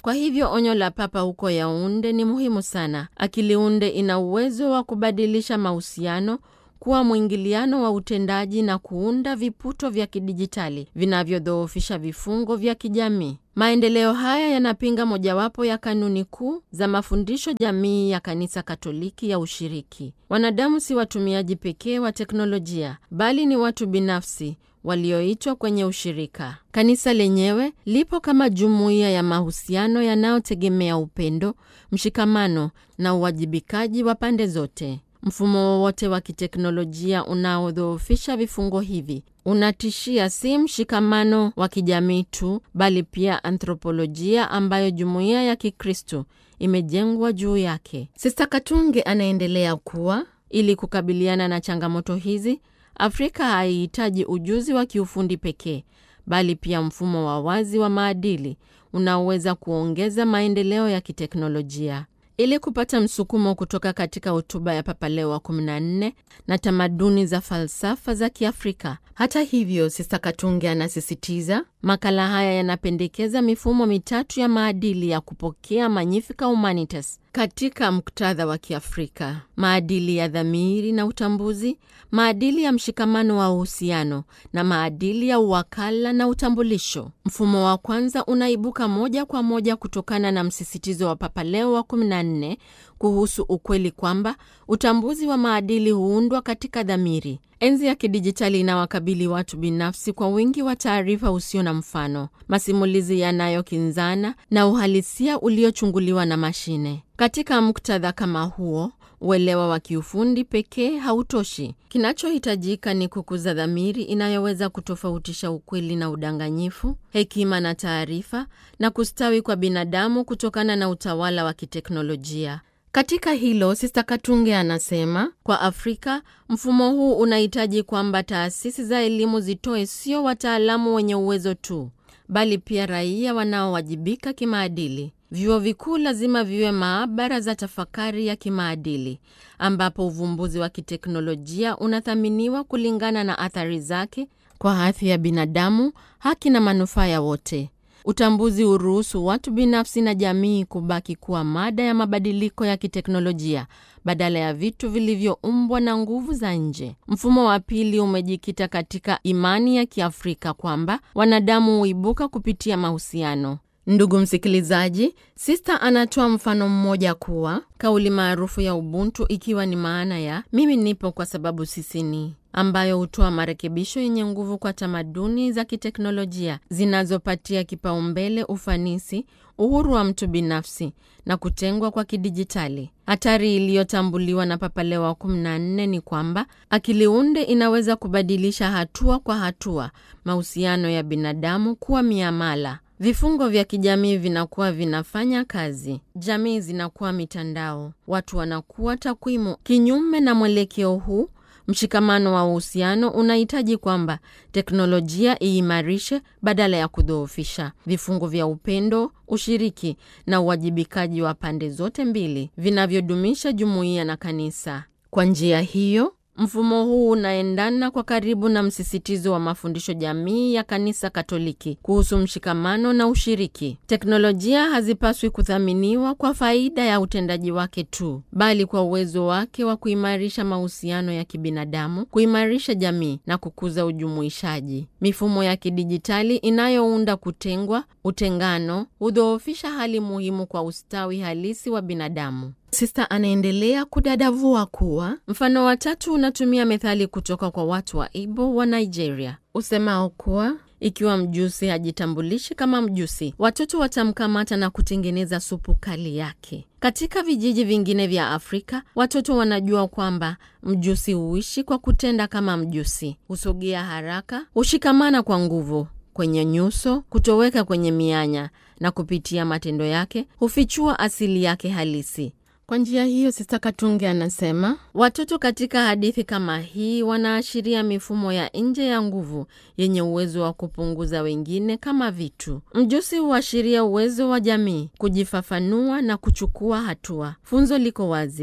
Kwa hivyo onyo la Papa huko Yaunde ni muhimu sana. Akili unde ina uwezo wa kubadilisha mahusiano kuwa mwingiliano wa utendaji na kuunda viputo vya kidijitali vinavyodhoofisha vifungo vya kijamii. Maendeleo haya yanapinga mojawapo ya kanuni kuu za mafundisho jamii ya Kanisa Katoliki ya ushiriki. Wanadamu si watumiaji pekee wa teknolojia, bali ni watu binafsi walioitwa kwenye ushirika. Kanisa lenyewe lipo kama jumuiya ya mahusiano yanayotegemea upendo, mshikamano na uwajibikaji wa pande zote. Mfumo wowote wa kiteknolojia unaodhoofisha vifungo hivi unatishia si mshikamano wa kijamii tu, bali pia anthropolojia ambayo jumuiya ya Kikristo imejengwa juu yake. Sista Katunge anaendelea kuwa, ili kukabiliana na changamoto hizi, Afrika haihitaji ujuzi wa kiufundi pekee, bali pia mfumo wa wazi wa maadili unaoweza kuongeza maendeleo ya kiteknolojia. Ili kupata msukumo kutoka katika hotuba ya Papa Leo wa 14 na tamaduni za falsafa za Kiafrika. Hata hivyo, Sista Katunge anasisitiza makala haya yanapendekeza mifumo mitatu ya maadili ya kupokea Magnificat Humanitas katika muktadha wa Kiafrika: maadili ya dhamiri na utambuzi, maadili ya mshikamano wa uhusiano na maadili ya uwakala na utambulisho. Mfumo wa kwanza unaibuka moja kwa moja kutokana na msisitizo wa Papa Leo wa 14 kuhusu ukweli kwamba utambuzi wa maadili huundwa katika dhamiri. Enzi ya kidijitali inawakabili watu binafsi kwa wingi wa taarifa usio na mfano, masimulizi yanayokinzana na uhalisia uliochunguliwa na mashine. Katika muktadha kama huo, uelewa wa kiufundi pekee hautoshi. Kinachohitajika ni kukuza dhamiri inayoweza kutofautisha ukweli na udanganyifu, hekima na taarifa, na kustawi kwa binadamu kutokana na utawala wa kiteknolojia. Katika hilo, Sista Katunge anasema kwa Afrika mfumo huu unahitaji kwamba taasisi za elimu zitoe sio wataalamu wenye uwezo tu, bali pia raia wanaowajibika kimaadili. Vyuo vikuu lazima viwe maabara za tafakari ya kimaadili, ambapo uvumbuzi wa kiteknolojia unathaminiwa kulingana na athari zake kwa afya ya binadamu, haki na manufaa ya wote. Utambuzi huruhusu watu binafsi na jamii kubaki kuwa mada ya mabadiliko ya kiteknolojia badala ya vitu vilivyoumbwa na nguvu za nje. Mfumo wa pili umejikita katika imani ya Kiafrika kwamba wanadamu huibuka kupitia mahusiano. Ndugu msikilizaji, Sista anatoa mfano mmoja kuwa kauli maarufu ya Ubuntu ikiwa ni maana ya mimi nipo kwa sababu sisi ni ambayo hutoa marekebisho yenye nguvu kwa tamaduni za kiteknolojia zinazopatia kipaumbele ufanisi, uhuru wa mtu binafsi na kutengwa kwa kidijitali. Hatari iliyotambuliwa na Papa Leo wa 14 ni kwamba akili unde inaweza kubadilisha hatua kwa hatua mahusiano ya binadamu kuwa miamala. Vifungo vya kijamii vinakuwa vinafanya kazi, jamii zinakuwa mitandao, watu wanakuwa takwimu. Kinyume na mwelekeo huu, mshikamano wa uhusiano unahitaji kwamba teknolojia iimarishe badala ya kudhoofisha. Vifungo vya upendo, ushiriki na uwajibikaji wa pande zote mbili vinavyodumisha jumuiya na kanisa. Kwa njia hiyo mfumo huu unaendana kwa karibu na msisitizo wa mafundisho jamii ya Kanisa Katoliki kuhusu mshikamano na ushiriki. Teknolojia hazipaswi kuthaminiwa kwa faida ya utendaji wake tu, bali kwa uwezo wake wa kuimarisha mahusiano ya kibinadamu, kuimarisha jamii na kukuza ujumuishaji. Mifumo ya kidijitali inayounda kutengwa, utengano, hudhoofisha hali muhimu kwa ustawi halisi wa binadamu. Sista anaendelea kudadavua kuwa mfano wa tatu unatumia methali kutoka kwa watu wa Igbo wa Nigeria usemao kuwa ikiwa mjusi hajitambulishi kama mjusi, watoto watamkamata na kutengeneza supu kali yake. Katika vijiji vingine vya Afrika, watoto wanajua kwamba mjusi huishi kwa kutenda kama mjusi, husogea haraka, hushikamana kwa nguvu kwenye nyuso, kutoweka kwenye mianya, na kupitia matendo yake hufichua asili yake halisi. Kwa njia hiyo, Sista Katunge anasema watoto katika hadithi kama hii wanaashiria mifumo ya nje ya nguvu yenye uwezo wa kupunguza wengine kama vitu. Mjusi huashiria uwezo wa jamii kujifafanua na kuchukua hatua. Funzo liko wazi: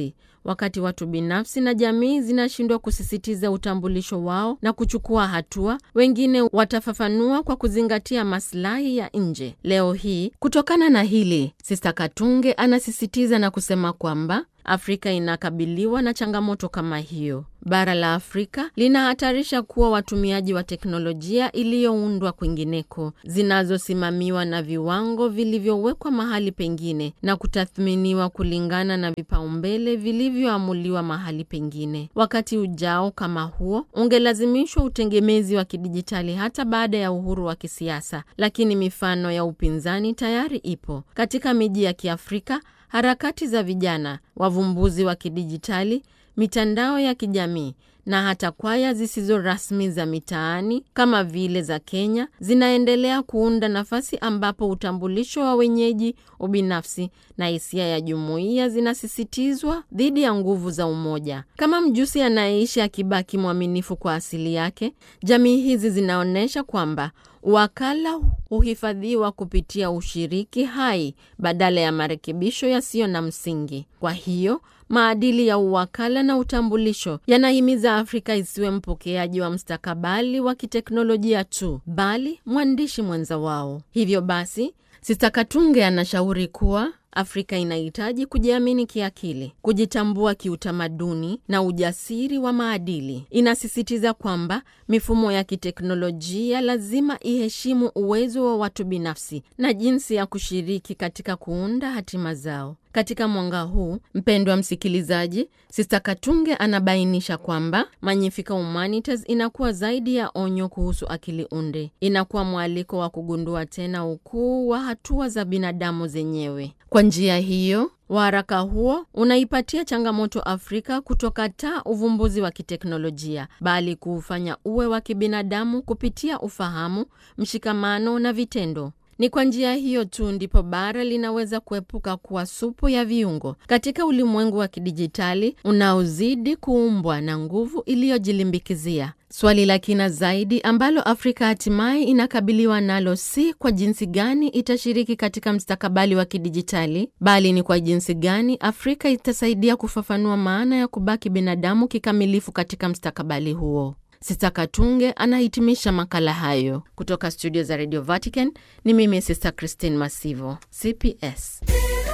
wakati watu binafsi na jamii zinashindwa kusisitiza utambulisho wao na kuchukua hatua, wengine watafafanua kwa kuzingatia maslahi ya nje. Leo hii, kutokana na hili, Sista Katunge anasisitiza na kusema kwamba Afrika inakabiliwa na changamoto kama hiyo. Bara la Afrika linahatarisha kuwa watumiaji wa teknolojia iliyoundwa kwingineko, zinazosimamiwa na viwango vilivyowekwa mahali pengine na kutathminiwa kulingana na vipaumbele vilivyoamuliwa mahali pengine. Wakati ujao kama huo ungelazimishwa utegemezi wa kidijitali hata baada ya uhuru wa kisiasa, lakini mifano ya upinzani tayari ipo katika miji ya Kiafrika. Harakati za vijana, wavumbuzi wa kidijitali, mitandao ya kijamii na hata kwaya zisizo rasmi za mitaani kama vile za Kenya zinaendelea kuunda nafasi ambapo utambulisho wa wenyeji, ubinafsi na hisia ya jumuiya zinasisitizwa dhidi ya nguvu za umoja. Kama mjusi anayeishi akibaki mwaminifu kwa asili yake, jamii hizi zinaonyesha kwamba wakala huhifadhiwa kupitia ushiriki hai badala ya marekebisho yasiyo na msingi. Kwa hiyo maadili ya uwakala na utambulisho yanahimiza Afrika isiwe mpokeaji wa mstakabali wa kiteknolojia tu, bali mwandishi mwenza wao. Hivyo basi, Sista Katunge anashauri kuwa Afrika inahitaji kujiamini kiakili, kujitambua kiutamaduni na ujasiri wa maadili. Inasisitiza kwamba mifumo ya kiteknolojia lazima iheshimu uwezo wa watu binafsi na jinsi ya kushiriki katika kuunda hatima zao. Katika mwanga huu, mpendwa msikilizaji, Sista Katunge anabainisha kwamba Magnifica Humanitas inakuwa zaidi ya onyo kuhusu akili unde. Inakuwa mwaliko wa kugundua tena ukuu wa hatua za binadamu zenyewe. Kwa njia hiyo waraka huo unaipatia changamoto Afrika kutokataa uvumbuzi wa kiteknolojia bali kuufanya uwe wa kibinadamu kupitia ufahamu, mshikamano na vitendo. Ni kwa njia hiyo tu ndipo bara linaweza kuepuka kuwa supu ya viungo katika ulimwengu wa kidijitali unaozidi kuumbwa na nguvu iliyojilimbikizia. Swali la kina zaidi ambalo Afrika hatimaye inakabiliwa nalo si kwa jinsi gani itashiriki katika mstakabali wa kidijitali, bali ni kwa jinsi gani Afrika itasaidia kufafanua maana ya kubaki binadamu kikamilifu katika mstakabali huo. Sista Katunge anahitimisha makala hayo kutoka studio za Radio Vatican. Ni mimi Sista Christine Masivo, CPS.